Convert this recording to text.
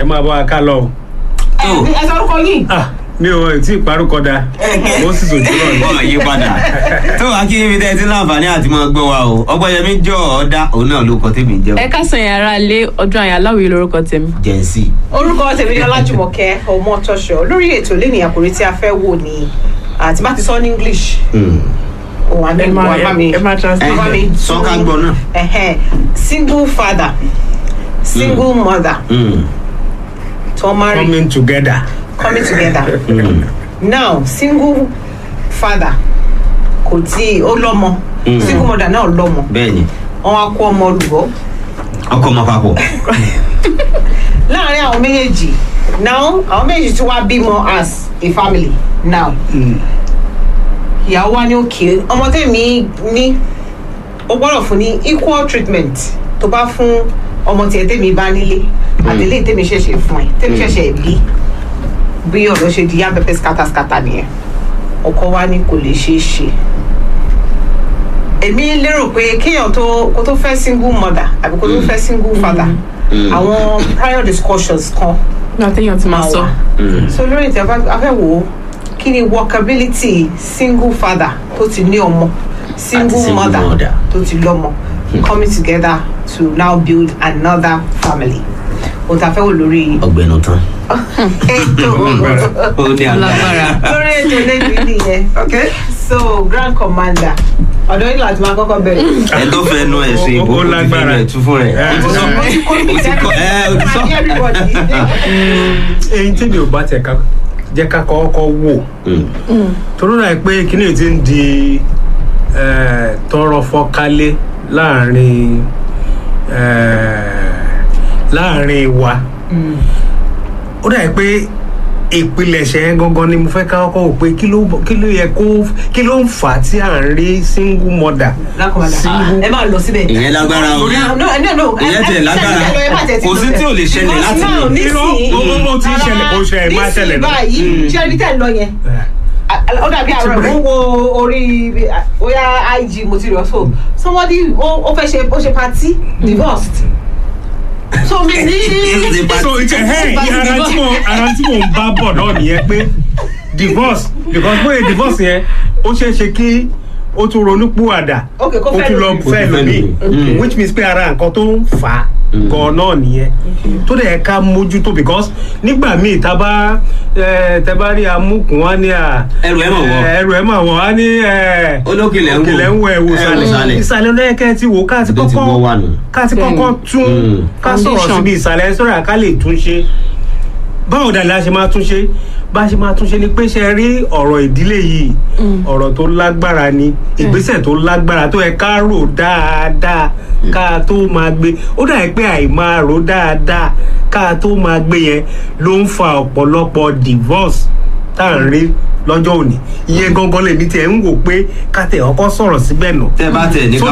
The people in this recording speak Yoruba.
ẹ máa bá wa ká lọ o. ẹ ẹ sọ orúkọ yìí. ah mi ò tí ì parúkọ da mo sì sòjú náà ni. bọ́ọ̀ yí padà tó wàá kí ibi tẹ́ ẹ ti láǹfààní àti máa gbọ́ wa o ọgbọ́yẹmí jọ ọ̀dà òun náà ló kọ tèmi jẹ́ ẹ káàsán yẹn ara lé ọdún àyà aláwìí lórúkọ tèmi. jẹ́nsì. orúkọ tèmi ni ọlájùmọ̀kẹ́ ọmọtọ́ṣọ lórí ètò lẹ́nu àkòrí tí a fẹ́ wò ní àti bá ti sọ ní english òun àmì ẹ máa wà bá mi ẹ máa translate. bá mi sọ ká gbọ́ náà. Ẹhẹ́n. single father single mother tó marry coming together. coming together now single father kò tí ó lọ́mọ single mother náà lọ́mọ bẹ́ẹ̀ ni wọn á kó ọmọ olùbọ́ ọkọ ọmọ papọ̀ láàrin àwọn méjèèjì now àwọn méjèèjì tí wàá bímọ as a family now ìyàwó wa ní òkè ọmọ tèmi ní ó gbọ́dọ̀ fún ní equal treatment tó bá fún ọmọ tiẹ̀ tèmi bá nílé àtẹlé tèmi ṣẹ̀ṣẹ̀ fún ẹ tèmi ṣẹ̀ṣẹ̀ bí bí ọ̀dọ́ ṣe di yá pẹpẹ skátáskátá nìyẹn ọkọ wa ní kò lè ṣeé ṣe èmi lérò pé kéèyàn tó kó tó fẹ́ single mother àbí kó tó fẹ́ single father àwọn prior discussions kan nígbà téèyàn ti máa máa sọ. wà so lórí ìtẹ̀ afẹ́wò kí ni workability single father tó ti ní ọmọ single single mother mother. tó ti lọ́mọ coming together to now build another family o ta fẹ́ wò lórí ọgbẹnu tán ètò ó ní Lágbára. lórí ètò lẹ́yìn nìyẹn okay so grand commander ọ̀dọ́ yìí láti máa kọ́kọ́ bẹ̀rẹ̀. ẹ tó fẹ́ nu ẹ̀ ṣe Ó- ó ìbò kò ti fi lágbára. rẹ̀ tú fún rẹ̀ Ẹ, ó ti sọ mo ti kó mi ó ti kọ ẹ ó ti sọ. èyí tí mi ò bá tẹ̀ ká jẹ́ ká kọ́kọ́ wò torí náà pé kíní ti ń di eh, tọrọ fọkálé láàrin eh, láàrin wa ó dà pé ìpilẹ̀ṣẹ̀ yẹn gangan ni mo fẹ́ ká kọ́kọ́ wò pé kí ló kí ló yẹ kó kí ló ń fà á tí à ń rí single mother ẹ máa lọ síbẹ̀. ìyẹn lágbára o No, no, no, no. Ìyẹn tiẹ̀ lágbára. Kò sí tí ò lè ṣẹlẹ̀ láti Because now, lè. nísìnyí, Irọ́, ó- ó ti ń ṣẹlẹ̀, kò ṣe ẹ̀ máa ṣẹlẹ̀ nísìnyí náà. báyìí ṣé ẹni tẹ́ ń lọ yẹn ó dàbí àárọ̀ mo wo orí bóyá ig mo ti rọ̀ so somebody ó ó fẹ́ ṣe ó ṣe party divorced so mi ní. so ẹhẹ́n ara tí mo ara tí mo ń bá bọ̀ náà nìyẹn pé divorce because bóyá divorce yẹn ó ṣeé ṣe kí ó tún ronú púwàdà Okay, kó ó fẹ́ tún lọ lómi. fẹ́ Ó tún fẹ́ lómi lómi. which means pé ara nǹkan tó ń fà á gan náà nìyẹn tó dẹ̀ ká mójútó because nígbà míì tá a bá ẹ, tẹ bá rí amúkùn wá ní à Ẹrù ẹ̀ mà wọ̀. ẹ, ẹrù ẹ̀ mà wọ̀ wá ní ẹ, olókìlẹ̀ ń wò òkèlè ń wọ ẹ̀wò Ẹ wò sàlẹ̀ sàlẹ̀. ìsàlẹ̀ lọ́yẹ̀kẹ́ ti wò ká ti Ibi tí wọ́n wà kọ́kọ́ nù. ká ti Bẹ́ẹ̀ni. kọ́kọ́ tún Mm. ká sọ̀rọ̀ Foundation. síbi ìsàlẹ̀ sọ̀rọ̀ ká lè tún ṣe báwo dà la ṣe máa tún ṣe bá a ṣe máa tún ṣe ni pé ṣe rí ọ̀rọ̀ ìdílé yìí ọ̀rọ̀ tó lágbára ni ìgbésẹ̀ tó lágbára tó yẹ ká rò dáadáa ká tó máa gbé ó dà pé àìmáa rò dáadáa ká tó máa gbé yẹn ló ń fa ọ̀pọ̀lọpọ̀ divorce tá à ń rí lọ́jọ́ òní ìyẹn gangan lèmi tiẹ̀ ń wò pé ká tẹ̀ ọkọ sọ̀rọ̀ síbẹ̀ nù tẹ bá tẹ ní So